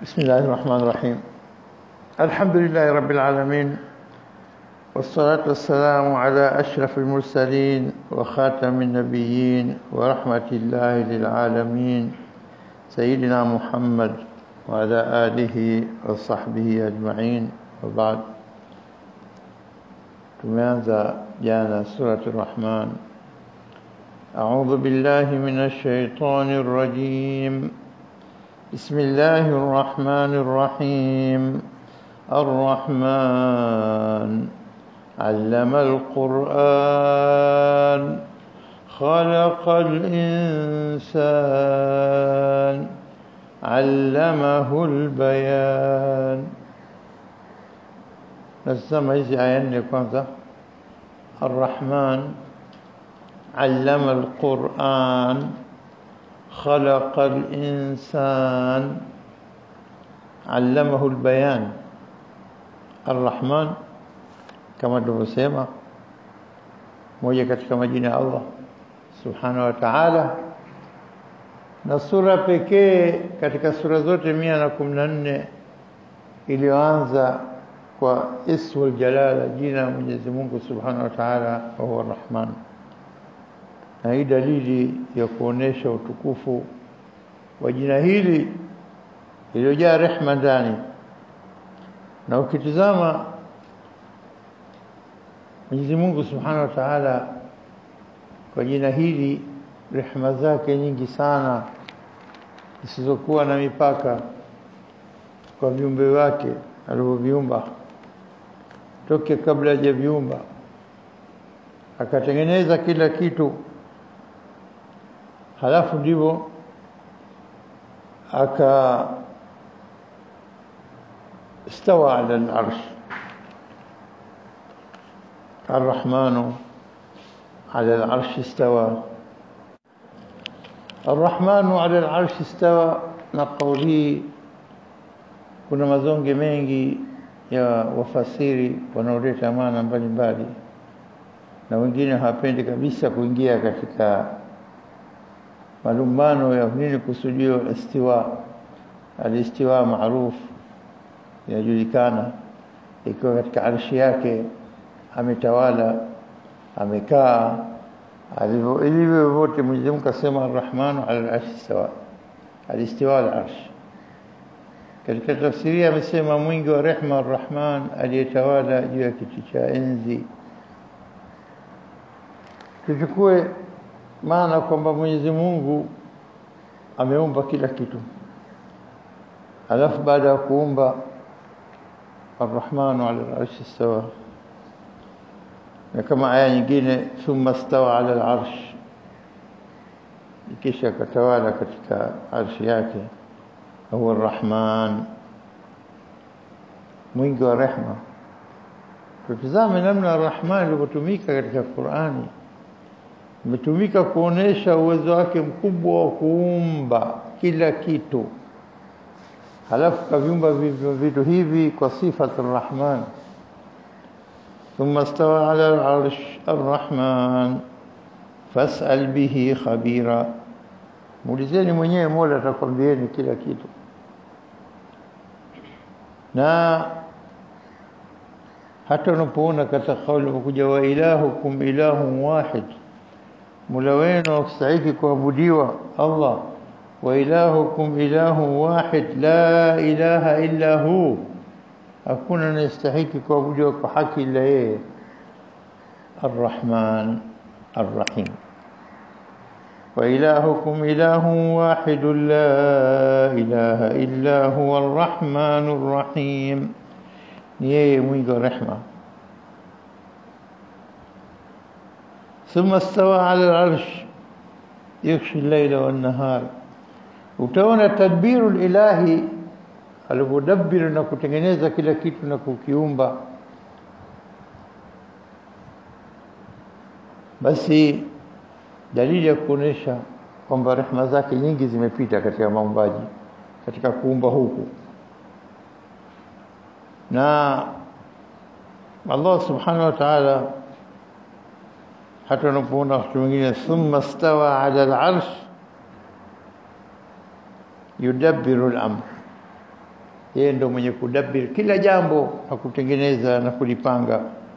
بسم الله الرحمن الرحيم الحمد لله رب العالمين والصلاة والسلام على أشرف المرسلين وخاتم النبيين ورحمة الله للعالمين سيدنا محمد وعلى آله وصحبه أجمعين وبعد tumeanza jana surati Rahman أعوذ بالله من الشيطان الرجيم بسم الله الرحمن الرحيم الرحمن علم القرآن خلق الإنسان علمه البيان nasema hizi aya nne kwanza arrahman allama alquran khalaqa alinsan allamahu albayan arrahman kama tulivyosema moja katika majina ya Allah subhanahu wa ta'ala na sura pekee katika sura zote mia na kumi na nne iliyoanza kwa ismul jalala jina Mwenyezi Mungu Subhanahu wa Ta'ala huwa Rahman na hii dalili ya kuonesha utukufu wa jina hili iliyojaa rehma ndani na ukitizama Mwenyezi Mungu Subhanahu wa Ta'ala kwa jina hili rehma zake nyingi sana zisizokuwa na mipaka kwa viumbe wake alivyoviumba toke kabla hajaviumba akatengeneza kila kitu halafu ndivyo aka استوى على العرش الرحمن على العرش استوى الرحمن على العرش استوى na kauli kuna mazonge mengi ya wafasiri wanaoleta maana mbalimbali na wengine hawapendi kabisa kuingia katika malumbano ya nini kusudio istiwa alistiwa maarufu inajulikana ikiwa katika arshi yake ametawala amekaa alivyo ilivyo vote Mwenyezi Mungu kasema arrahmanu ala al-arshi sawa alistiwa al-arshi katika tafsiri amesema mwingi wa rehma arrahman aliyetawala juu ya kiti cha enzi tuchukue maana kwamba Mwenyezi Mungu ameumba kila kitu alafu baada ya kuumba arrahmanu ala al-arshi istawa na kama aya nyingine thumma stawa ala al-arsh kisha katawala katika arshi yake huwa arrahman mwingi wa rehma tutazame namna arrahman ilivyotumika katika Qur'ani imetumika kuonesha uwezo wake mkubwa wa kuumba kila kitu halafu kaviumba vitu hivi kwa sifa arrahman ثم استوى على العرش الرحمن فاسأل به خبيرا muulizeni mwenyewe Mola atakwambieni kila kitu na hata unapoona katika kauli imekuja wa ilahukum ilahun wahid Mola wenu akustahiki kuabudiwa Allah wa ilahukum ilahun wahid la ilaha illa hu hakuna anayestahiki kuabudiwa kwa haki ila yeye Ar-Rahman Ar-Rahim وإلهكم إله واحد لا إله إلا هو الرحمن الرحيم نيه mwingi رحمة ثم استوى على العرش يغشي الليل والنهار utaona tadbiru ilahi alivyodabbir na kutengeneza kila kitu na kukiumba basi dalili ya kuonesha kwamba rehema zake nyingi zimepita katika maumbaji katika kuumba huku na Allah subhanahu wa ta'ala hata unapoona wakati mwingine thumma stawa ala al-arsh yudabbiru al-amr yeye ndo mwenye kudabir kila jambo na kutengeneza na kulipanga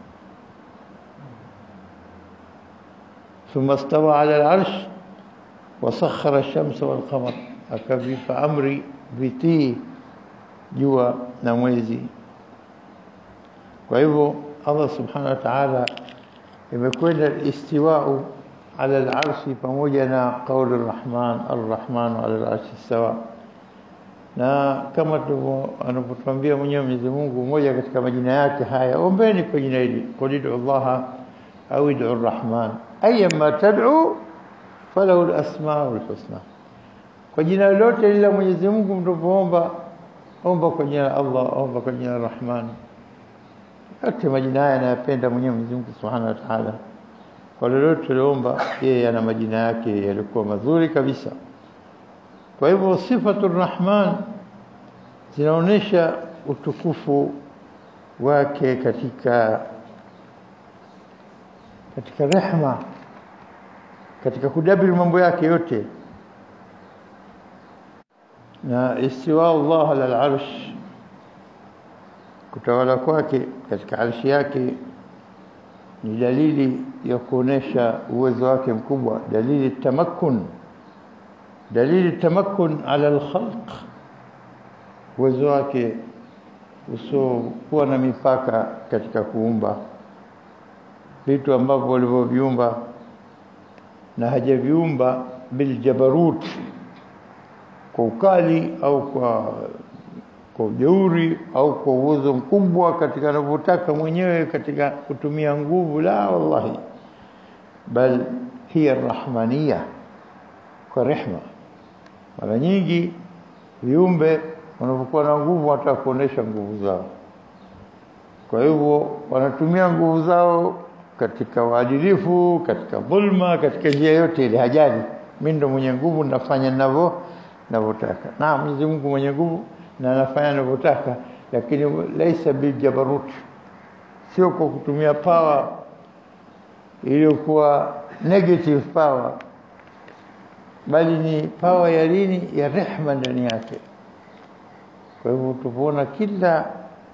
ثم استوى على العرش وسخر الشمس والقمر akavipa amri vitii jua na mwezi kwa hivyo Allah subhanahu wa ta'ala imekwenda istiwa'u ala al-arshi pamoja na qauli ar-rahman ar-rahman ala al-arshi istawa na kama anavyotuambia mwenyewe Mwenyezi Mungu mmoja katika majina yake haya ombeni kwa jina hili qul Allah au ud'u ar-rahman ayyama tad'u falahu al-asma'ul husna kwa jina lolote lile Mwenyezi Mungu mnapoomba omba kwa jina la Allah omba kwa jina la Rahman yote majina haya anayapenda mwenyewe Mwenyezi Mungu Subhanahu wa Ta'ala kwa lolote tuliomba yeye ana majina yake yalikuwa mazuri kabisa kwa hivyo sifatu Rahman zinaonesha utukufu wake katika katika rehma katika kudabiri mambo yake yote na istiwa Allah ala al-arsh kutawala kwake katika arshi yake ni dalili ya kuonesha uwezo wake mkubwa dalili tamakkun dalili tamakkun ala al-khalq uwezo wake usiokuwa na mipaka katika kuumba vitu ambavyo walivyoviumba na hajaviumba biljabarut kwa ukali au kwa kwa ujeuri au kwa uwezo mkubwa katika anavyotaka mwenyewe katika kutumia nguvu la wallahi bal hiya rahmania kwa rehma mara nyingi viumbe wanapokuwa na nguvu wanataka kuonesha nguvu zao kwa hivyo wanatumia nguvu zao katika uadilifu katika dhulma katika njia yote ile hajali mimi ndo mwenye nguvu nafanya ninavyo ninavyotaka na Mwenyezi Mungu mwenye nguvu na anafanya anavyotaka lakini laisa biljabarut sio kwa kutumia power iliyokuwa negative power bali ni power ya lini ya rehma ndani yake kwa hivyo tupoona kila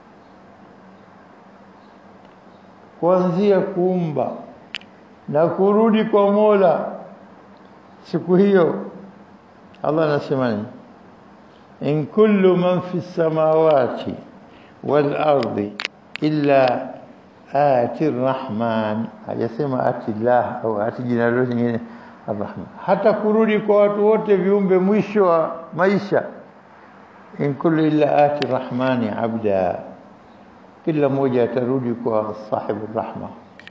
kuanzia kuumba na kurudi kwa Mola siku hiyo Allah anasema nini in kullu man fi samawati wal ardi illa ati rahman hajasema ati Allah au ati jina lolote lingine arrahman hata kurudi kwa watu wote viumbe mwisho wa maisha in kullu illa ati rahmani abda kila mmoja atarudi kwa sahibu rahma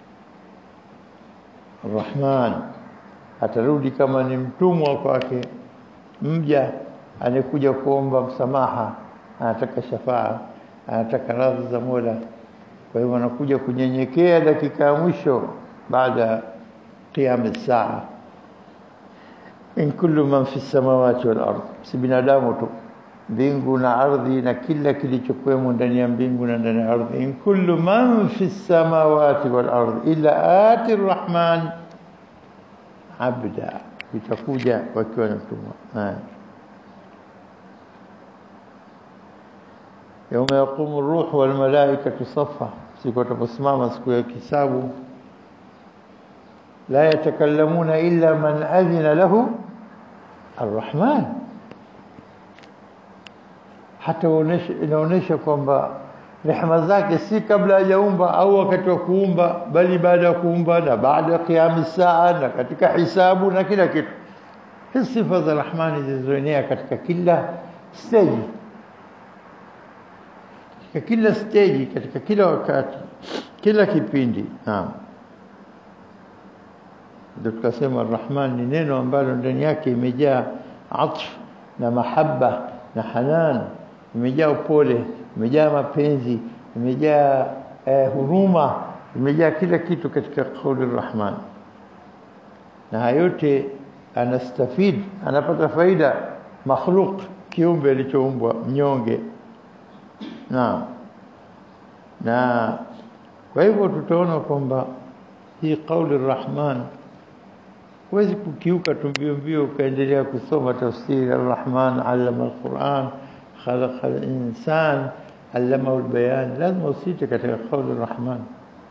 Rahman atarudi kama ni mtumwa kwake mja anekuja kuomba msamaha anataka shafaa anataka radhi za Mola kwa hivyo anakuja kunyenyekea dakika ya mwisho baada qiyam saa in kullu man fi samawati wal ard si binadamu tu mbingu na ardhi na kila kilichokuwemo ndani ya mbingu na ndani ya ardhi in kullu man fi samawati wal ard illa ati arrahman abda itakuja wakiwa na mtumwa يوم يقوم الروح والملائكة صفا siku ataposimama siku ya kisabu la yatakallamuna illa man adhina lahu arrahman hata inaonesha kwamba rehema zake si kabla hajaumba au wakati wa kuumba bali baada ya kuumba na baada ya qiyam saa na katika hisabu na kila kitu hizi sifa za rahmani zilizoenea katika kila stage katika kila stage katika kila wakati kila kipindi naam ndio tukasema arrahman ni neno ambalo ndani yake imejaa atf na mahaba na hanan imejaa upole imejaa mapenzi imejaa eh, huruma imejaa kila kitu katika kauli rahman na hayote anastafid anapata faida makhluk kiumbe alichoumbwa mnyonge na na kwa hivyo tutaona kwamba hii kauli rahman huwezi kukiuka tu mbio mbio ukaendelea kusoma tafsiri arrahman allama alquran khalaqa al-insan allamahu al-bayan lazima usite katika kauli rahman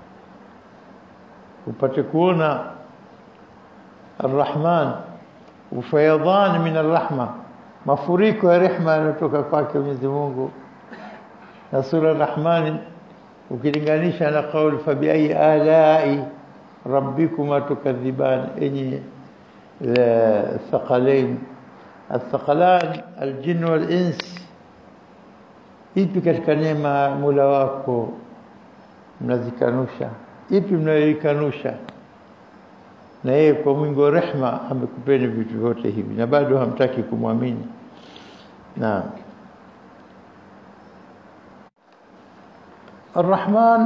upate kuona arrahman ufayadhan min arrahma mafuriko ya rehma yanatoka kwake Mwenyezi Mungu na sura rahman ukilinganisha na kauli fa bi ayi alai rabbikuma tukadhiban enyi الثقلين الثقلان الجن والإنس ipi katika neema Mola wako mnazikanusha ipi mnayoikanusha na yeye kwa mwingi wa rehma amekupeni vitu vyote hivi na bado hamtaki kumwamini naam الرحمن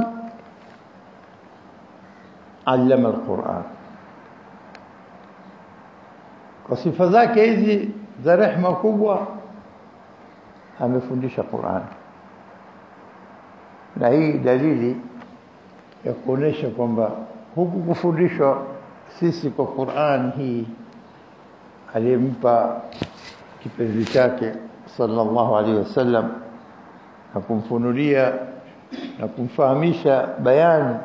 علم القرآن kwa sifa zake hizi za rehma kubwa amefundisha Qur'an na hii dalili ya kuonesha kwamba huku kufundishwa sisi kwa Qur'an hii aliyempa kipenzi chake sallallahu alaihi wasallam na kumfunulia na kumfahamisha bayani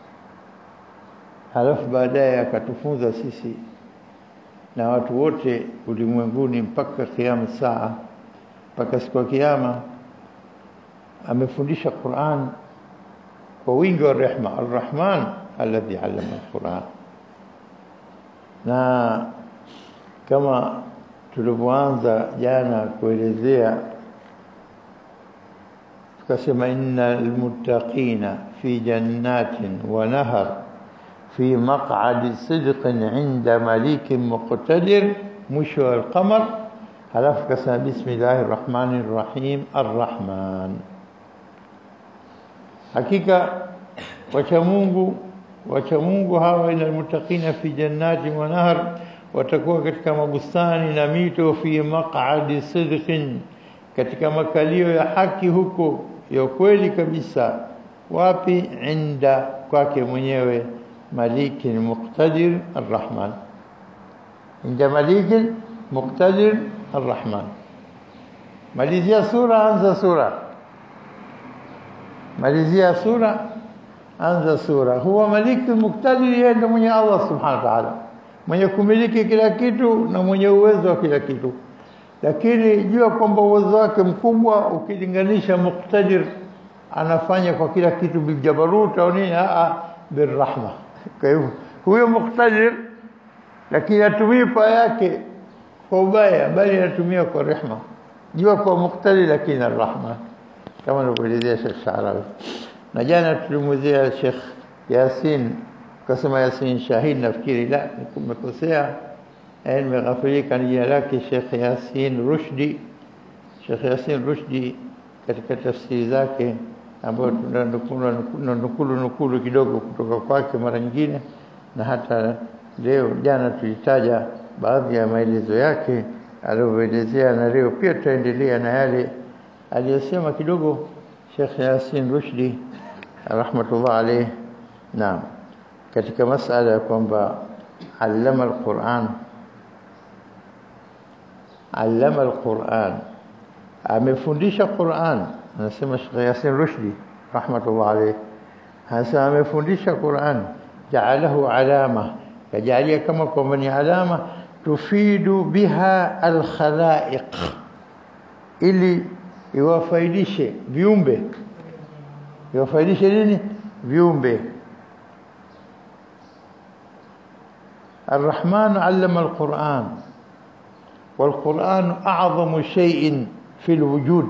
halafu baadaye akatufunza sisi na watu wote ulimwenguni mpaka kiyama saa mpaka siku ya kiyama amefundisha Qur'an kwa wingi wa rehma Ar-Rahman alladhi 'allama al-Qur'an na kama tulivyoanza jana kuelezea tukasema innal muttaqina fi jannatin wa nahar في مقعد صدق عند مليك مقتدر مشوى القمر هلف كسا بسم الله الرحمن الرحيم الرحمن حقيقة وشمونغو وشمونغو هاو إلى المتقين في جنات ونهر وتكوى كتك مبستان نميتو في مقعد صدق كتك مكاليو يحكي هكو يوكويلي كبسا وابي عند kwake mwenyewe مليك مقتدر الرحمن عند مليك مقتدر الرحمن مalizia sura anza sura malizia sura anza sura huwa malik muktadir yeye ndo mwenye Allah subhanahu wa ta'ala mwenye kumiliki kila kitu na mwenye uwezo wa kila kitu lakini jua kwamba uwezo wake mkubwa ukilinganisha muktadir anafanya kwa kila kitu biljabarut au nini a birrahma kwa hivyo huyo muktadir lakini atumii paa yake kwa ubaya bali anatumia kwa rehma jua kwa muktadir lakini arrahma kama alivyoelezea Sheikh Sharawi na jana tulimwezea Sheikh Yasin kasema Yasin Shahid nafikiri la nimekosea nimeghafilika ni jina lake Sheikh Yasin Rushdi Sheikh Yasin Rushdi katika tafsiri zake ambayo tunanukulu nukulu kidogo kutoka kwake mara nyingine na hata leo jana tulitaja baadhi ya maelezo yake alivyoelezea na leo pia tutaendelea na yale aliyosema kidogo Sheikh Yasin Rushdi rahmatullah alayh naam katika masala ya kwamba allama alquran allama alquran amefundisha Qur'an anasema Sheikh Yasin Rushdi rahmatullah alayh hasa amefundisha Qur'an ja'alahu alama kajalia kama kwamba ni alama tufidu biha alkhalaiq ili iwafaidishe viumbe iwafaidishe nini viumbe الرحمن علم القرآن والقرآن أعظم شيء في الوجود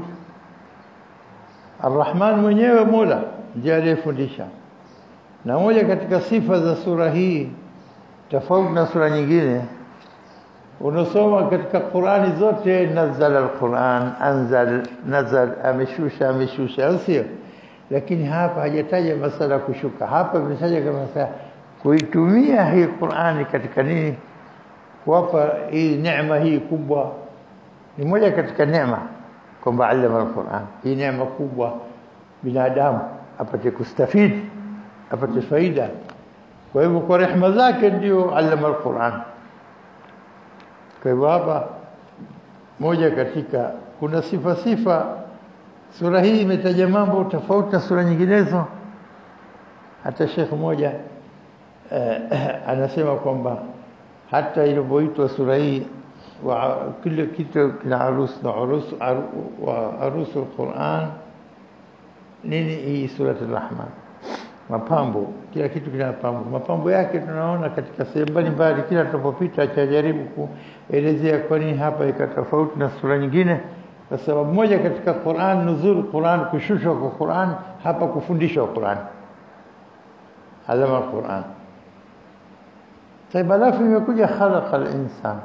الرحمن mwenyewe Mola ndiye aliyefundisha na moja katika sifa za sura hii tofauti na sura nyingine unasoma katika Qurani zote nazala alquran anzal nazal ameshusha ameshusha sio lakini hapa hajataja masala kushuka hapa imetaja kama sasa kuitumia hii Qurani katika nini kuwapa hii neema hii kubwa ni moja katika neema kwamba alama alquran hii neema kubwa binadamu apate kustafidi apate faida kwa hivyo kwa rehema zake ndio alama alquran kwa hivyo hapa moja katika kuna sifa sifa sura hii imetaja mambo tofauti na sura nyinginezo hata Sheikh mmoja eh, anasema kwamba hata ilivyoitwa sura hii wa kila kitu kina arus na arus wa arusu alquran nini hii surat ar-rahman mapambo kila kitu kina mapambo mapambo yake tunaona katika sehemu mbalimbali kila tunapopita chajaribu kuelezea kwa nini hapa ika tofauti na sura nyingine kwa sababu moja katika Qur'an nuzul Qur'an kushushwa kwa Qur'an hapa kufundishwa Qur'an alama Qur'an طيب alafu imekuja khalaqa al-insan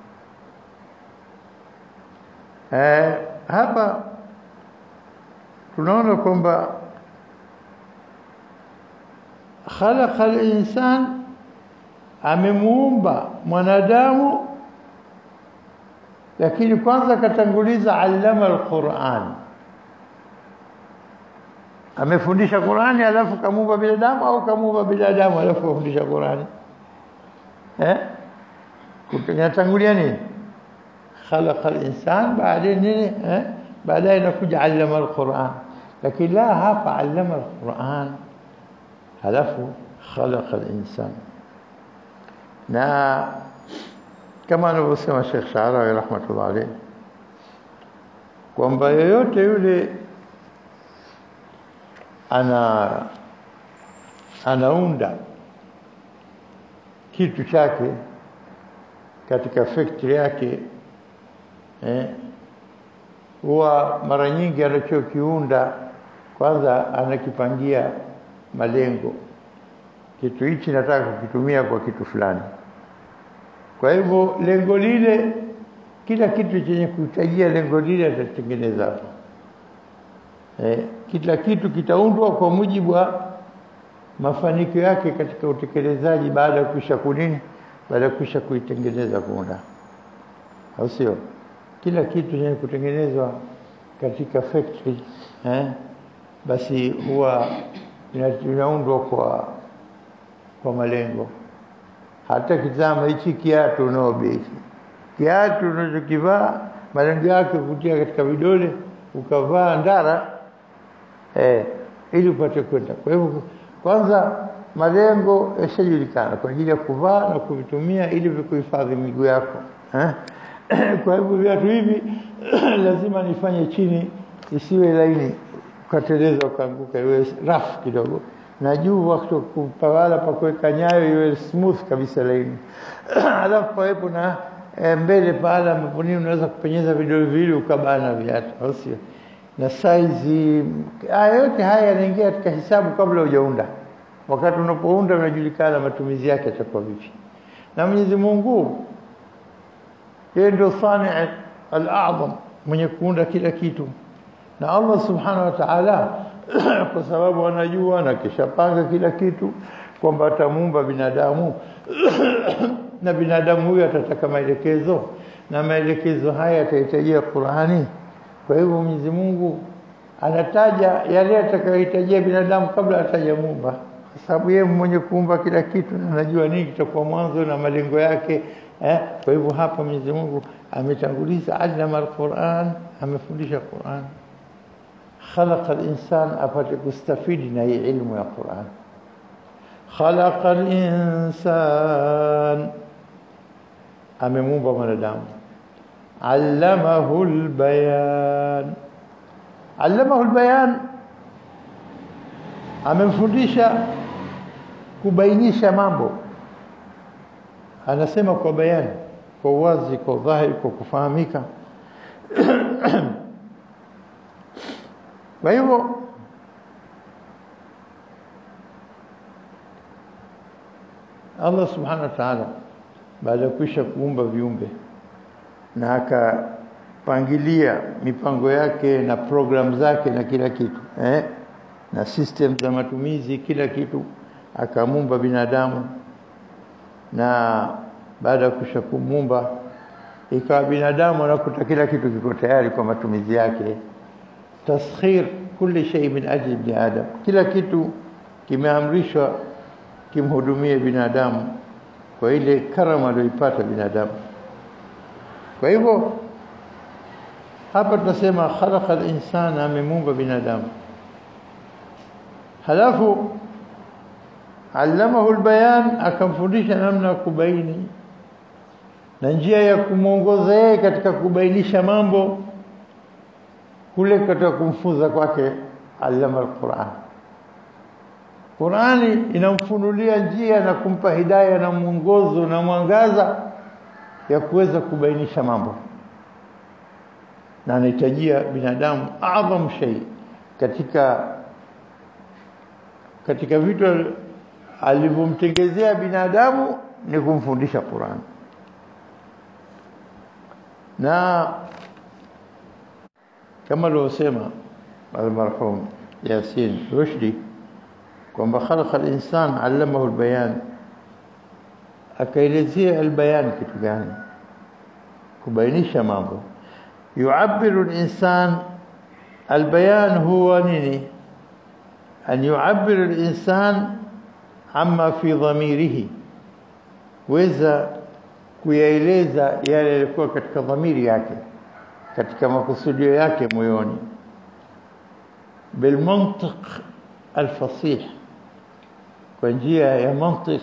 eh hapa tunaona kwamba khalaqa al-insan amemuumba mwanadamu lakini kwanza katanguliza allama al-Qur'an amefundisha Qur'ani alafu kamuumba binadamu au kamuumba binadamu alafu kufundisha Qur'ani eh kinatangulia nini khalaqa al-insan baadaye nini eh baadaye inakuja allama al-Qur'an lakini la hapa allama al-Qur'an halafu khalaqa al-insan na kama anavyosema Sheikh Sharawi rahmatullah alayhi kwamba yoyote yule ana anaunda kitu chake katika factory yake eh huwa mara nyingi anachokiunda kwanza anakipangia malengo kitu hichi nataka kukitumia kwa kitu fulani kwa hivyo lengo lile kila kitu chenye kuhitajia lengo lile atatengeneza hapo eh kila kitu kitaundwa kwa mujibu wa mafanikio yake katika utekelezaji baada ya kisha kunini baada ya kisha kuitengeneza kuunda au sio kila kitu chenye kutengenezwa katika factory eh basi huwa inaundwa kwa kwa malengo hata kitama hichi kiatu nobe kiatu unachokivaa malengo yake kutia katika vidole ukavaa ndara eh ili upate kwenda kwa hivyo kwanza malengo yashajulikana kwa ajili ya kuvaa na kuvitumia ili vikuhifadhi miguu yako eh kwa hivyo viatu hivi lazima nifanye chini isiwe laini ukateleza ukaanguka iwe rough kidogo na juu wakati kupawala pa kuweka nyayo iwe smooth kabisa laini alafu pawepo na e, mbele pahala ambapo nini unaweza kupenyeza vidole viwili ukabana viatu au sio na size haya yote haya yanaingia katika hisabu kabla hujaunda wakati unapounda unajulikana matumizi yake yatakuwa vipi na Mwenyezi Mungu yeye ndio sani al-a'zam mwenye kuunda kila kitu na Allah subhanahu wa ta'ala kwa sababu anajua na kishapanga kila kitu kwamba atamuumba binadamu na binadamu huyo atataka maelekezo na maelekezo haya yatahitajia Qur'ani kwa hivyo Mwenyezi Mungu anataja yale atakayohitajia binadamu kabla atajamuumba kwa sababu yeye mwenye kuumba kila kitu na anajua nini kitakuwa mwanzo na malengo yake eh kwa hivyo hapa Mwenyezi Mungu ametanguliza allama alquran amefundisha Qur'an خلق الإنسان apate kustafidi na hii ilmu ya Qur'an خلق الإنسان amemuumba mwanadamu allamahu albayan allamahu albayan amemfundisha kubainisha mambo anasema kwa bayani kwa wazi kwa dhahiri kwa kufahamika kwa hivyo Allah subhanahu wa ta'ala baada ya kuisha kuumba viumbe na akapangilia mipango yake na program zake na kila kitu eh na system za matumizi kila kitu akamuumba binadamu na baada ya kuisha kumuumba ikawa binadamu anakuta kila kitu kiko tayari kwa matumizi yake taskhir kulli shay min ajli ibn adam kila kitu kimeamrishwa kimhudumie binadamu kwa ile karama aliyoipata binadamu kwa hivyo hapa tunasema khalaqa al-insana amemuumba binadamu halafu allamahu albayan akamfundisha namna ya kubaini na njia ya kumwongoza yeye katika kubainisha mambo kule katika kumfunza kwake allama alquran Qurani inamfunulia njia na kumpa hidayah na mwongozo na mwangaza ya kuweza kubainisha mambo na anahitajia binadamu adham shay katika katika vitu alivyomtengezea binadamu ni kumfundisha Qur'an na kama alivyosema almarhum Yasin Rushdi kwamba khalaqa al-insan 'allamahu al-bayan akaelezea al-bayan kitu gani kubainisha mambo yu'abbiru al-insan al-bayan huwa nini an yu'abbiru al-insan amma fi dhamirihi weza kuyaeleza yale yalikuwa katika dhamiri yake katika makusudio yake moyoni bilmantiq alfasih kwa njia ya mantiq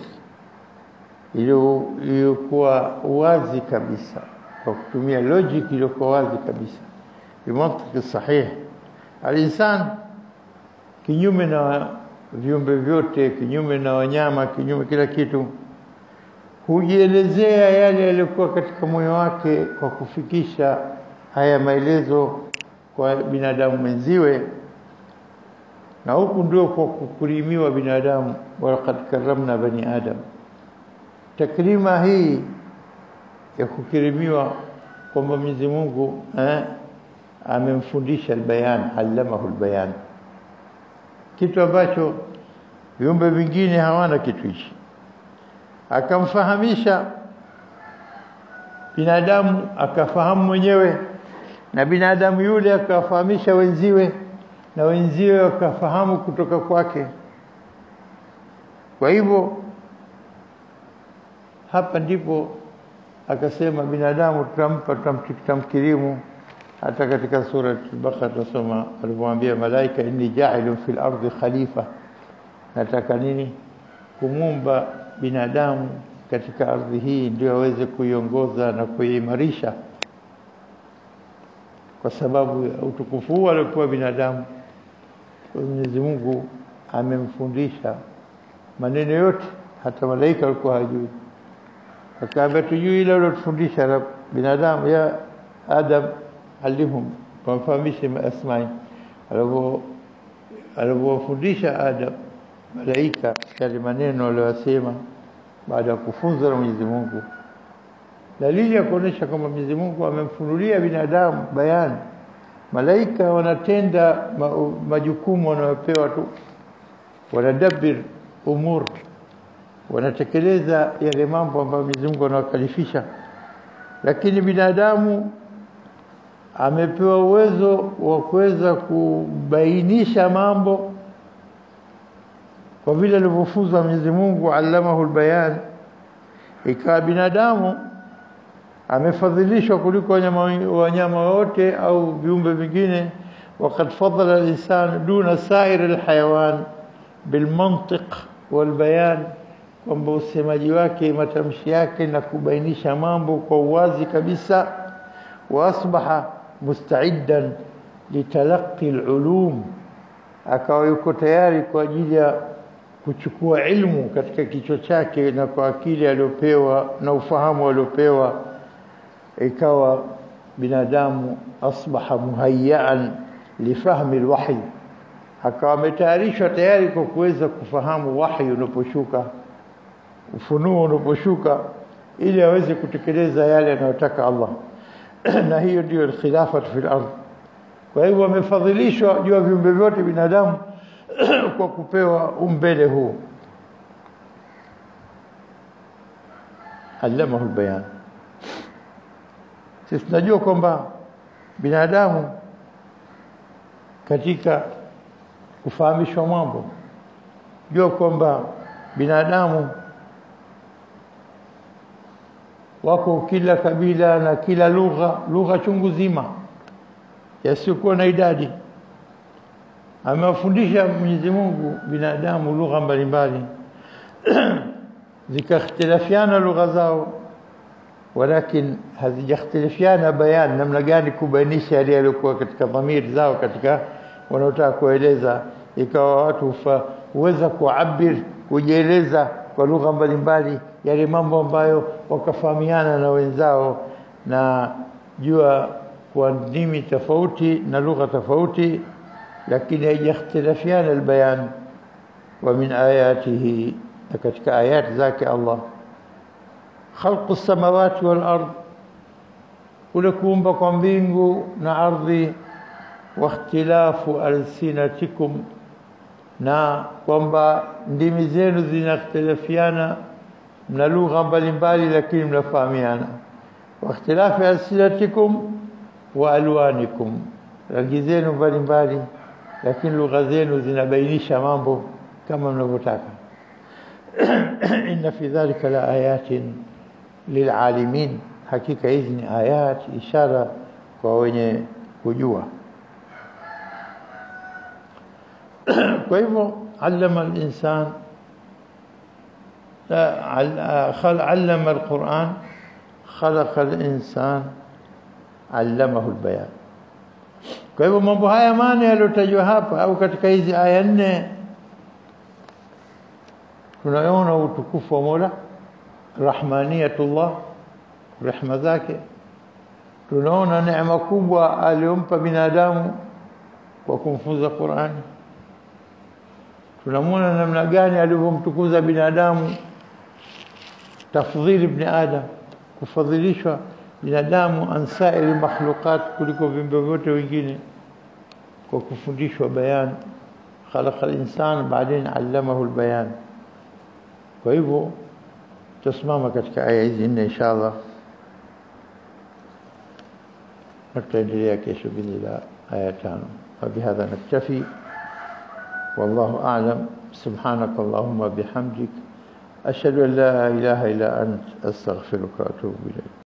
iliyokuwa wazi kabisa kwa kutumia logic iliyokuwa wazi kabisa bimantiq sahih alinsan kinyume na viumbe vyote kinyume na wanyama kinyume kila kitu hujielezea yale yaliyokuwa katika moyo wake kwa kufikisha haya maelezo kwa binadamu mwenziwe na huku ndio kwa kukurimiwa binadamu walaqad karramna bani adam takrima hii ya kukirimiwa kwamba Mwenyezi Mungu eh, amemfundisha albayan allamahu albayan kitu ambacho viumbe vingine hawana kitu hichi akamfahamisha binadamu akafahamu mwenyewe na binadamu yule akawafahamisha wenziwe na wenziwe wakafahamu kutoka kwake kwa hivyo hapa ndipo akasema binadamu tutampa tutamkirimu hata katika sura al-Baqara tunasoma alipomwambia malaika inni ja'ilun fil ardi khalifa nataka nini kumumba binadamu katika ardhi hii ndio aweze kuiongoza na kuimarisha kwa sababu ya utukufu huu aliokuwa binadamu Mwenyezi Mungu amemfundisha maneno yote hata malaika walikuwa hajui akaambia tujui ile alotufundisha binadamu ya Adam alimhum wamfahamishe asmai alivyo alivyofundisha Adam malaika yale maneno aliyosema baada ya kufunzwa na Mwenyezi Mungu dalili ya kuonesha kwamba Mwenyezi Mungu amemfunulia binadamu bayani malaika wanatenda ma, majukumu wanayopewa tu wanadabir umur wanatekeleza yale mambo ambayo Mwenyezi Mungu anawakalifisha lakini binadamu amepewa uwezo wa kuweza kubainisha mambo kwa vile alivyofunzwa Mwenyezi Mungu allamahu albayan ikawa binadamu amefadhilishwa kuliko wanyama wanyama wote au viumbe vingine وقد فضل الإنسان دون سائر الحيوان بالمنطق والبيان kwamba usemaji wake matamshi yake na kubainisha mambo kwa uwazi kabisa واصبح مستعدا لتلقي العلوم akawa yuko tayari kwa ajili ya kuchukua ilmu katika kichwa chake na kwa akili aliyopewa na ufahamu aliopewa ikawa binadamu asbaha muhayyaan lifahmi alwahy akawa ametayarishwa tayari kwa kuweza kufahamu wahi unaposhuka ufunuo unaposhuka ili aweze kutekeleza yale anayotaka Allah na hiyo ndio khilafatu fil ardh kwa hivyo wamefadhilishwa juu ya viumbe vyote binadamu kwa kupewa umbele huu allamahu albayan sisi tunajua kwamba binadamu katika kufahamishwa mambo jua kwamba binadamu wako kila kabila na kila lugha lugha chungu zima yasiyokuwa na idadi amewafundisha Mwenyezi Mungu binadamu lugha mbalimbali zikakhtilafiana lugha zao walakin hazijakhtilafiana bayan namna gani kubainisha yale yaliyokuwa katika dhamiri zao katika wanaotaka kueleza ikawa watu huweza kuabir kujieleza kwa lugha mbalimbali yale mambo ambayo wakafahamiana na wenzao na jua kwa ndimi tofauti na lugha tofauti lakini haijakhtilafiana albayan wa min ayatihi na katika ayati zake Allah khalqu samawati wal ard kule kuumba kwa mbingu na ardhi wa ikhtilafu alsinatikum na kwamba ndimi zenu zinakhtilafiana mna lugha mbalimbali lakini mnafahamiana wa ikhtilafi alsinatikum wa alwanikum rangi zenu mbalimbali lakini lugha zenu zinabainisha mambo kama mnavyotaka inna fi dhalika la ayatin lilalimin hakika hizi ni ayat ishara kwa wenye kujua kwa hivyo allama al-insan علم القرآن خلق الإنسان علمه البيان kwa hivyo mambo haya maana yaliyotajwa hapa au katika hizi aya nne tunaona utukufu wa Mola rahmaniyatullah rehma zake tunaona neema kubwa aliyompa binadamu kwa kumfunza Qur'ani tunamwona namna gani alivyomtukuza binadamu tafdhili ibn adam kufadhilishwa binadamu ansairi makhluqat kuliko viumbe vyote wengine kwa kufundishwa bayan khalaqa al-insan baadaye allamahu al-bayan kwa hivyo tusimama katika aya hizi nne inshallah tutaendelea kesho bila aya tano فبهذا نكتفي والله أعلم سبحانك اللهم بحمدك أشهد أن لا إله إلا أنت أستغفرك وأتوب إليك